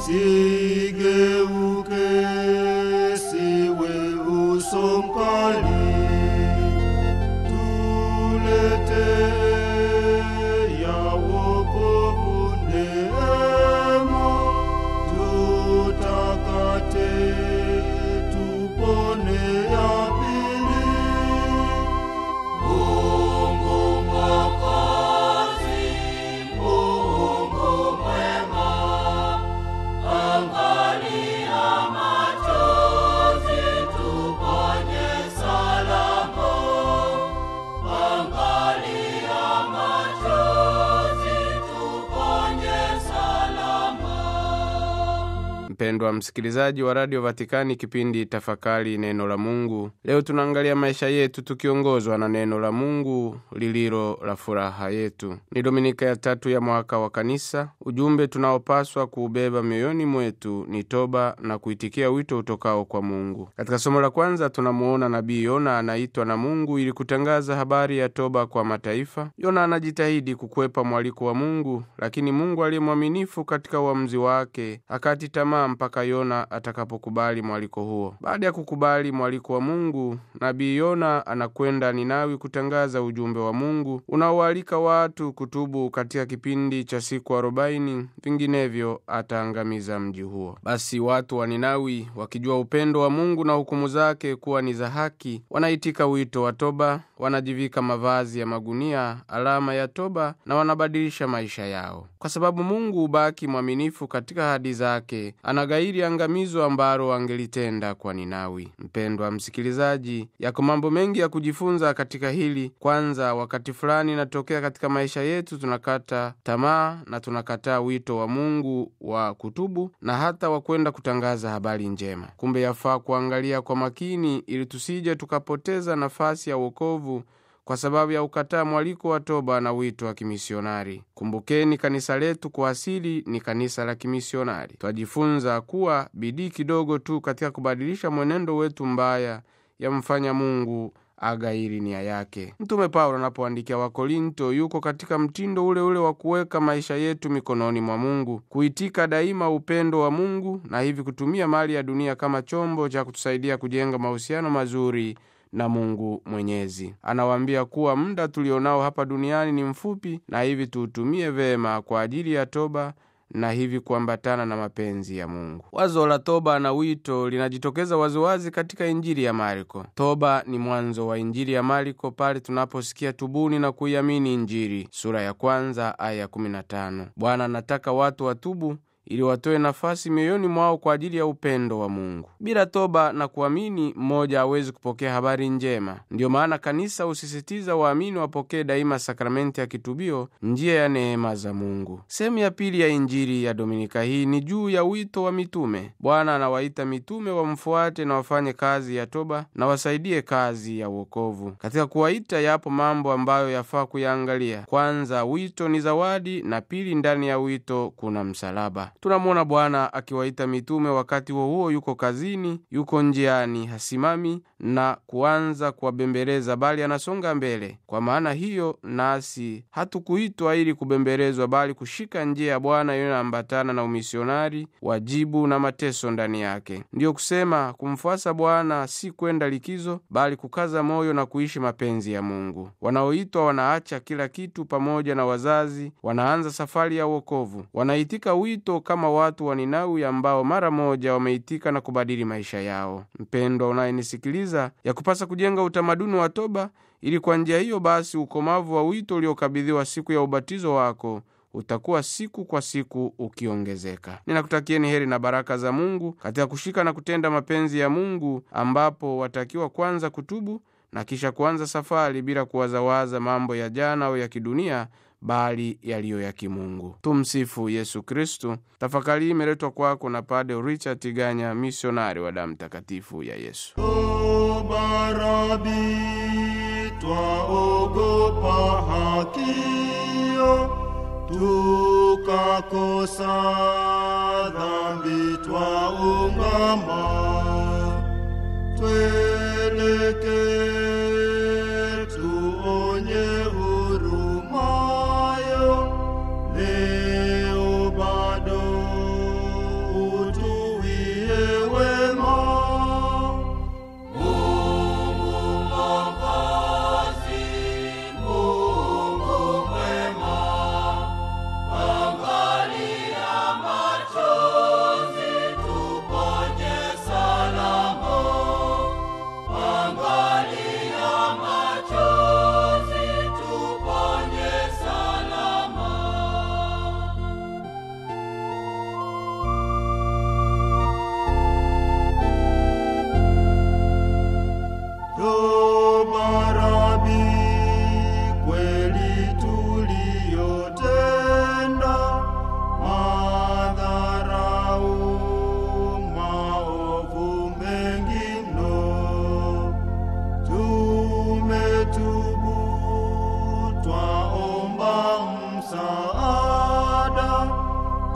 sigeuke, siwe uso mkali, tulete ya wokovu neema, tutakate, tupone ya pili. Mungu Mwokozi, Mungu mwema, angalia machozi, tuponye salama. Angalia machozi, tuponye salama. Mpendwa msikilizaji wa Radio Vatikani, kipindi Tafakari Neno la Mungu. Leo tunaangalia maisha yetu tukiongozwa na neno la Mungu lililo la furaha yetu. Ni Dominika ya tatu ya mwaka wa Kanisa. Ujumbe tunaopaswa kuubeba mioyoni mwetu ni toba na kuitikia wito utokao kwa Mungu. Katika somo la kwanza tunamuona nabii Yona anaitwa na Mungu ili kutangaza habari ya toba kwa mataifa. Yona anajitahidi kukwepa mwaliko wa Mungu, lakini Mungu aliye mwaminifu katika uamuzi wake akati tamaa mpaka Yona atakapokubali mwaliko huo. Baada ya kukubali mwaliko wa Mungu, nabii Yona anakwenda Ninawi kutangaza ujumbe wa Mungu unaoalika watu kutubu katika kipindi cha siku arobaini, vinginevyo ataangamiza mji huo. Basi watu wa Ninawi wakijua upendo wa Mungu na hukumu zake kuwa ni za haki, wanaitika wito wa toba, wanajivika mavazi ya magunia, alama ya toba, na wanabadilisha maisha yao. Kwa sababu Mungu hubaki mwaminifu katika ahadi zake, anagairi angamizo ambalo angelitenda kwa Ninawi. Mpendwa msikilizaji, yako mambo mengi ya kujifunza katika hili. Kwanza, wakati fulani inatokea katika maisha yetu tunakata tamaa na tunakataa wito wa Mungu wa kutubu na hata wa kwenda kutangaza habari njema. Kumbe yafaa kuangalia kwa makini ili tusije tukapoteza nafasi ya wokovu kwa sababu ya ukataa mwaliko wa toba na wito wa kimisionari. Kumbukeni, kanisa letu kwa asili ni kanisa la kimisionari. Twajifunza kuwa bidii kidogo tu katika kubadilisha mwenendo wetu mbaya yamfanya Mungu agairi nia yake. Mtume Paulo anapoandikia Wakorinto yuko katika mtindo ule ule wa kuweka maisha yetu mikononi mwa Mungu, kuitika daima upendo wa Mungu na hivi kutumia mali ya dunia kama chombo cha kutusaidia kujenga mahusiano mazuri na Mungu Mwenyezi. Anawaambia kuwa muda tulionao hapa duniani ni mfupi, na hivi tuutumie vema kwa ajili ya toba na hivi kuambatana na mapenzi ya Mungu. Wazo la toba na wito linajitokeza waziwazi katika Injili ya Marko. Toba ni mwanzo wa Injili ya Marko pale tunaposikia tubuni na kuiamini Injili, sura ya kwanza aya 15. Bwana anataka watu watubu ili watoe nafasi mioyoni mwao kwa ajili ya upendo wa Mungu. Bila toba na kuamini, mmoja hawezi kupokea habari njema. Ndiyo maana kanisa husisitiza waamini wapokee daima sakramenti ya kitubio, njia ya neema za Mungu. Sehemu ya pili ya Injili ya Dominika hii ni juu ya wito wa mitume. Bwana anawaita mitume wamfuate na wafanye kazi ya toba na wasaidie kazi ya wokovu. Katika kuwaita, yapo mambo ambayo yafaa kuyaangalia. Kwanza, wito ni zawadi, na pili, ndani ya wito kuna msalaba. Tunamwona Bwana akiwaita mitume, wakati huo huo yuko kazini, yuko njiani, hasimami na kuanza kuwabembeleza, bali anasonga mbele. Kwa maana hiyo, nasi hatukuitwa ili kubembelezwa, bali kushika njia ya Bwana inayoambatana na umisionari, wajibu na mateso ndani yake. Ndiyo kusema kumfuasa Bwana si kwenda likizo, bali kukaza moyo na kuishi mapenzi ya Mungu. Wanaoitwa wanaacha kila kitu, pamoja na wazazi, wanaanza safari ya wokovu, wanaitika wito kama watu wa Ninawi ambao mara moja wameitika na kubadili maisha yao. Mpendwa unayenisikiliza, ya kupasa kujenga utamaduni wa toba, ili kwa njia hiyo basi ukomavu wa wito uliokabidhiwa siku ya ubatizo wako utakuwa siku kwa siku ukiongezeka. Ninakutakieni heri na baraka za Mungu katika kushika na kutenda mapenzi ya Mungu, ambapo watakiwa kwanza kutubu na kisha kuanza safari bila kuwazawaza mambo ya jana au ya kidunia bali yaliyo ya kimungu. Tumsifu Yesu Kristu. Tafakari hii imeletwa kwako na Pade Richard Tiganya, misionari wa damu takatifu ya Yesu. Toba Rabi, twaogopa hakio, tukakosa dhambi, twaungama, tweleke tuonye hurumayo, leo bado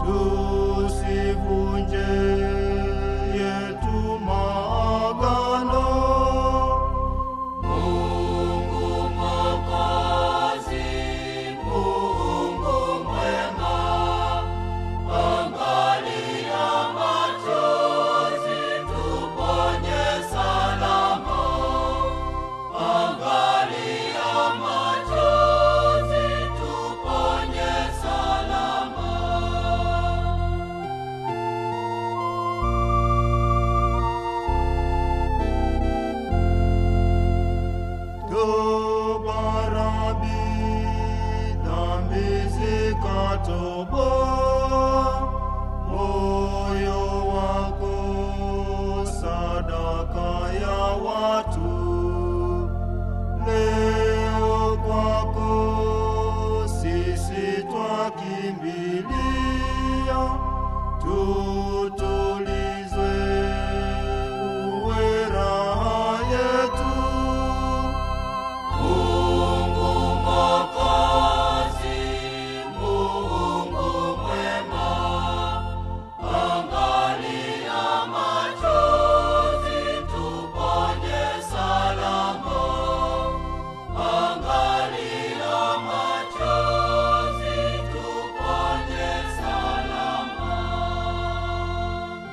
tusivunje yetu maagano. Mungu Mwokozi, Mungu mwema, angalia machozi, tuponye salama. Angalia machozi, tuponye salama. Tubarabi dhambi zikatoboa moyo wako, sadaka ya watu leo kwako sisi twakimbilia tu